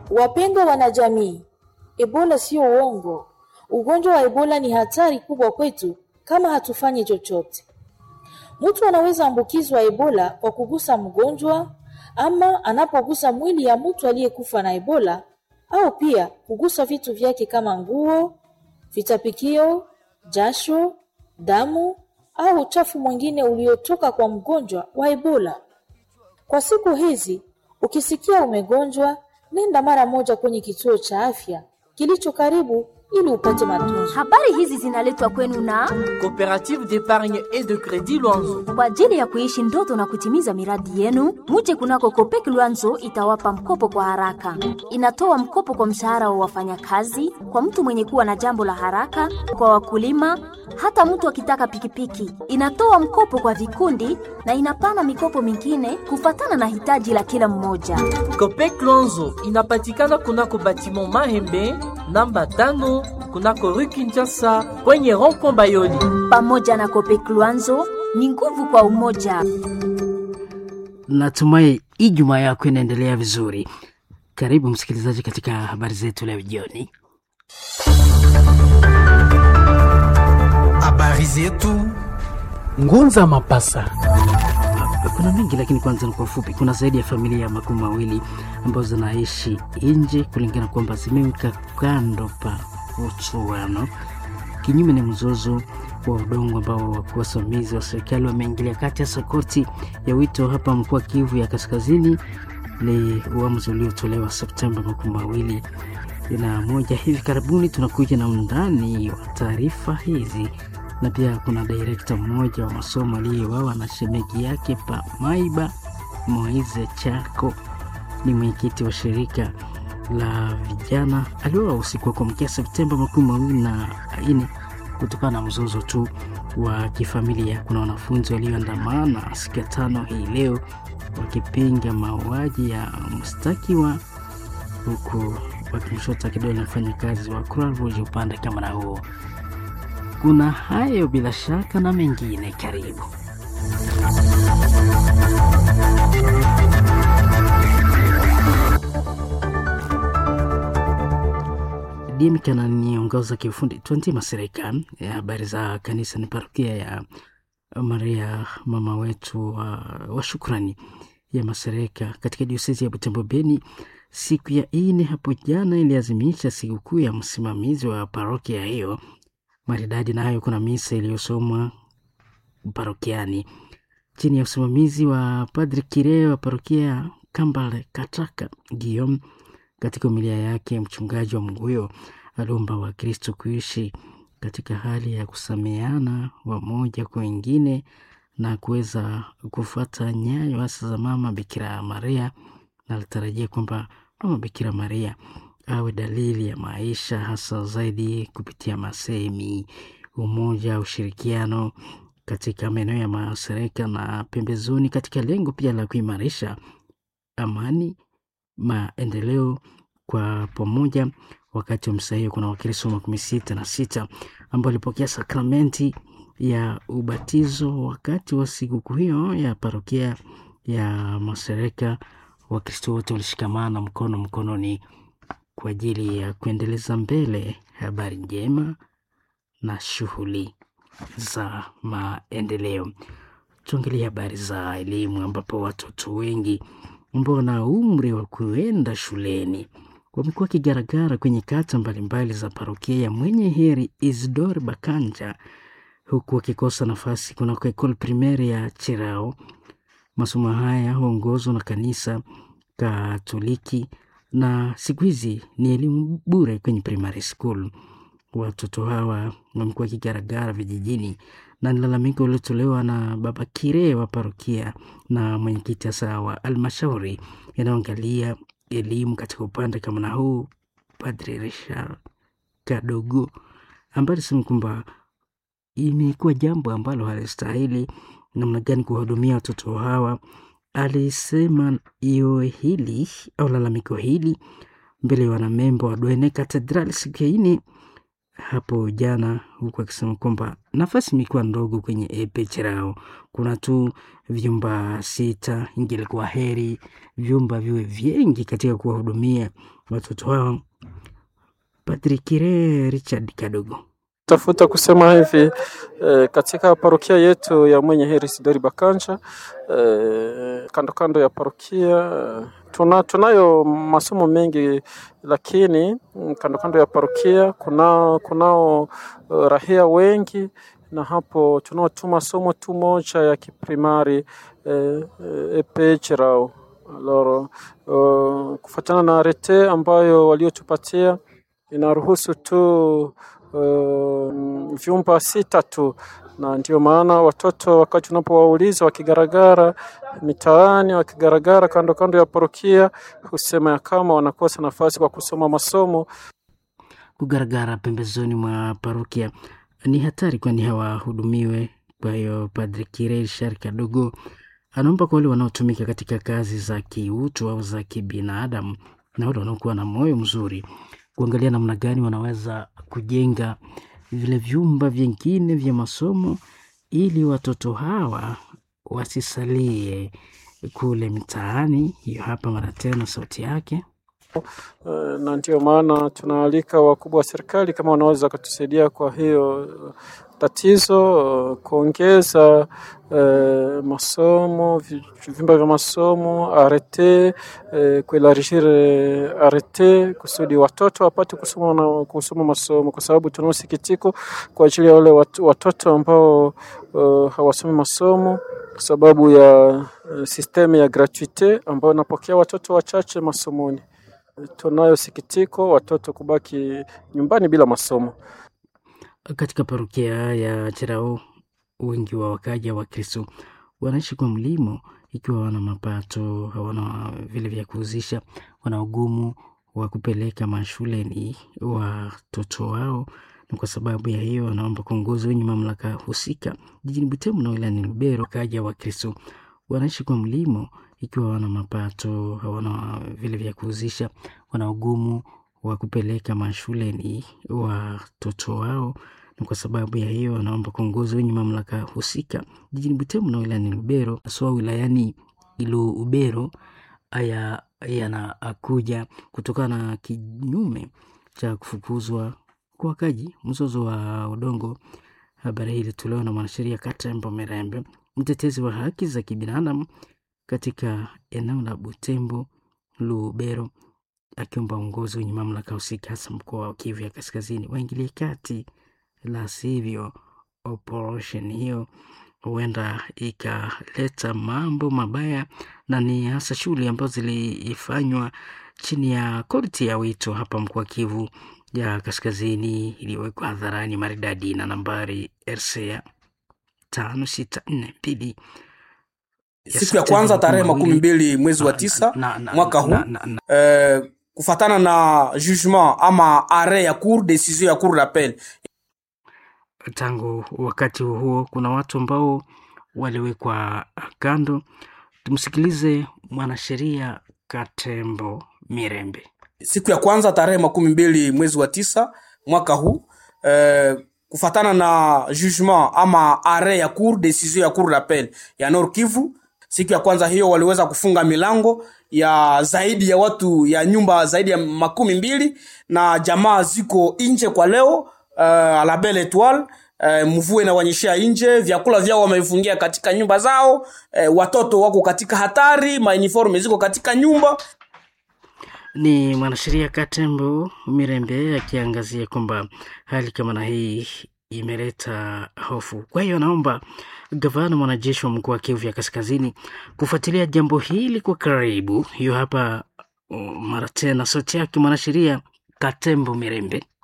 Wapendwa wanajamii, Ebola sio uongo. Ugonjwa wa Ebola ni hatari kubwa kwetu kama hatufanyi chochote. Mtu anaweza ambukizwa Ebola kwa kugusa mgonjwa ama anapogusa mwili ya mtu aliyekufa na Ebola au pia kugusa vitu vyake kama nguo, vitapikio, jasho, damu au uchafu mwingine uliotoka kwa mgonjwa wa Ebola. Kwa siku hizi, ukisikia umegonjwa, nenda mara moja kwenye kituo cha afya kilicho karibu ili upate matunzo. Habari hizi zinaletwa kwenu na Coopérative d'épargne et de crédit Luanzo. kwa ajili ya kuishi ndoto na kutimiza miradi yenu. Muje kunako Kopek Luanzo itawapa mkopo kwa haraka. Inatoa mkopo kwa mshahara wa wafanyakazi, kwa mtu mwenye kuwa na jambo la haraka, kwa wakulima, hata mtu akitaka pikipiki. Inatoa mkopo kwa vikundi na inapana mikopo mingine kufatana na hitaji la kila mmoja. Copec Luanzo inapatikana kunako batiment Mahembe namba tano kunako rue Kinshasa kwenye rond-point Bayoli. Pamoja na Kopek Luanzo ni nguvu kwa umoja. Natumai Ijumaa yako inaendelea vizuri. Karibu msikilizaji katika habari zetu leo jioni. Habari zetu Ngunza Mapasa. Kuna mengi lakini kwanza ni kwa ufupi. Kuna zaidi ya familia ya makumi mawili ambazo zinaishi nje kulingana kwamba zimeweka kando pa uchuano, kinyume na mzozo wa udongo ambao wakuu wasimamizi wa serikali wameingilia kati, hasa koti ya wito hapa mkoa Kivu ya Kaskazini. Ni uamuzi uliotolewa Septemba makumi mawili na moja. Hivi karibuni tunakuja na undani wa taarifa hizi na pia kuna direkta mmoja wa masomo aliyeuawa na shemegi yake pa Maiba. Moize Chako ni mwenyekiti wa shirika la vijana, aliuawa usiku wa kuamkia Septemba makumi mawili na nne kutokana na mzozo tu wa kifamilia. Kuna wanafunzi walioandamana siku ya tano hii leo wakipinga mauaji ya mshtakiwa huku wakimshota kidole mfanyakazi wa Croix Rouge upande kama na huo. Kuna hayo bila shaka na mengine, karibu. Dimka ananiongoza kiufundi 20 Masirika. Ya habari za kanisa ni parokia ya Maria mama wetu wa, wa shukrani ya Masirika katika diosezi ya Butembo Beni. Siku ya ine hapo jana iliazimisha sikukuu ya msimamizi wa parokia hiyo maridadi na hayo, kuna misa iliyosomwa parokiani chini ya usimamizi wa Padri Kire wa parokia Kambale Kataka Guillaume. Katika umilia yake, mchungaji wa Mguyo aliomba Wakristo kuishi katika hali ya kusameana wamoja kwa wengine na kuweza kufuata nyayo hasa za mama Bikira Maria, na alitarajia kwamba mama Bikira Maria awe dalili ya maisha hasa zaidi kupitia masemi, umoja, ushirikiano katika maeneo ya mashariki na pembezoni, katika lengo pia la kuimarisha amani, maendeleo kwa pamoja. Wakati wa misa hiyo kuna Wakristo makumi sita na sita ambao walipokea sakramenti ya ubatizo wakati wa sikukuu hiyo ya parokia ya Masereka. Wakristo wote walishikamana mkono mkononi kwa ajili ya kuendeleza mbele habari njema na shughuli za maendeleo. Tuangalie habari za elimu, ambapo watoto wengi ambao wana umri wa kuenda shuleni wamekuwa wakigaragara kwenye kata mbalimbali za parokia ya Mwenye Heri Isidore Bakanja, huku wakikosa nafasi kunako ekole primeri ya Chirao. Masomo haya huongozwa na kanisa Katoliki na siku hizi ni elimu bure kwenye primary school. Watoto hawa wamekuwa wakigaragara vijijini, na ni lalamiko uliotolewa na baba Kire wa parokia na mwenyekiti hasa wa almashauri inayoangalia elimu katika upande kama na huu, Padre Richard Kadogo, ambaye alisema kwamba imekuwa jambo ambalo halistahili namna gani kuwahudumia watoto hawa. Alisema iyo hili au lalamiko hili mbele ya wanamembo wa Dwene Katedral siku ya ine hapo jana, huku akisema kwamba nafasi imekuwa ndogo kwenye epechirao, kuna tu vyumba sita. Ingelikuwa heri vyumba viwe vingi katika kuwahudumia watoto hao. Patrikire Richard Kadogo tafuta kusema hivi eh, katika parokia yetu ya Mwenye Heri Sidori Bakanja eh, kando kando ya parokia tuna, tunayo masomo mengi, lakini kando kando ya parokia kuna kunao uh, rahia wengi na hapo tunao tu masomo tu moja ya kiprimari eh, eh, epechirao loro uh, kufuatana na arete ambayo waliotupatia inaruhusu tu Uh, vyumba sita tu, na ndio maana watoto wakati unapowauliza wakigaragara mitaani, wakigaragara kando kando ya parokia, husema ya kama wanakosa nafasi kwa kusoma masomo. Kugaragara pembezoni mwa parokia ni hatari, kwani hawahudumiwe. Kwa hiyo Padri Kirel Shari Kadogo anaomba kwa wale wanaotumika katika kazi za kiutu au za kibinadamu na wale wanaokuwa na moyo mzuri kuangalia namna gani wanaweza kujenga vile vyumba vingine vya masomo ili watoto hawa wasisalie kule mtaani. Hiyo hapa mara tena sauti yake. Uh, na ndio maana tunaalika wakubwa wa serikali kama wanaweza wakatusaidia kwa hiyo tatizo uh, kuongeza uh, masomo vyumba vya masomo arete uh, kuelargir arete kusudi watoto wapate kusoma na kusoma masomo, kwa sababu tunao sikitiko kwa ajili ya wale wat, watoto ambao uh, hawasomi masomo kwa sababu ya uh, sistemu ya gratuite ambayo inapokea watoto wachache masomoni. Tunayo sikitiko watoto kubaki nyumbani bila masomo. Katika parokia ya Cherao, wengi wa wakaja wa Kristo wanaishi kwa mlimo, ikiwa wana mapato, hawana vile vya kuuzisha, wana ugumu wa kupeleka mashuleni watoto wao, na kwa sababu ya hiyo wanaomba kuongozi wenye mamlaka husika jijini Butembo na wilayani Lubero. Wakaja wa Kristo wanaishi kwa mlimo ikiwa wana mapato hawana vile vya kuuzisha, wana ugumu wa kupeleka mashuleni watoto wao, na kwa sababu ya hiyo wanaomba kuongozi wenye mamlaka husika jijini Butembo na wilayani Lubero, haswa wilayani Lubero. Haya yanakuja kutokana na kinyume cha kufukuzwa kwa wakaji, mzozo wa udongo. Habari hii ilitolewa na mwanasheria Katembo Merembe, mtetezi wa haki za kibinadamu katika eneo la Butembo Lubero, akiomba uongozi wenye mamlaka husika hasa mkoa wa Kivu ya Kaskazini waingilie kati, la sivyo operation hiyo huenda ikaleta mambo mabaya, na ni hasa shughuli ambazo zilifanywa chini ya korti ya wito hapa mkoa Kivu ya Kaskazini iliyowekwa hadharani maridadi na nambari RCA tano sita nne mbili siku ya kwanza tarehe makumi mbili mwezi wa tisa na- na- mwaka huu na- na- na- eh, kufatana na jugement ama arret ya cour decision ya cour d'appel tangu wakati huo kuna watu ambao waliwekwa kando. Tumsikilize mwanasheria Katembo Mirembe. siku ya kwanza tarehe makumi mbili mwezi wa tisa mwaka huu eh, kufatana na jugement ama arret ya cour decision ya cour d'appel ya Nord Kivu. Siku ya kwanza hiyo waliweza kufunga milango ya zaidi ya watu ya nyumba zaidi ya makumi mbili na jamaa ziko nje kwa leo uh, la Belle Etoile uh, mvua inawanyeshea nje, vyakula vyao wamevifungia katika nyumba zao uh, watoto wako katika hatari, mauniforme ziko katika nyumba Ni mwanasheria Katembo Mirembe akiangazia kwamba hali kama na hii imeleta hofu. Kwa hiyo anaomba gavana mwanajeshi wa mkoa wa Kivu ya Kaskazini kufuatilia jambo hili kwa karibu. Hiyo hapa uh, mara tena sauti yake mwanasheria Katembo Mirembe.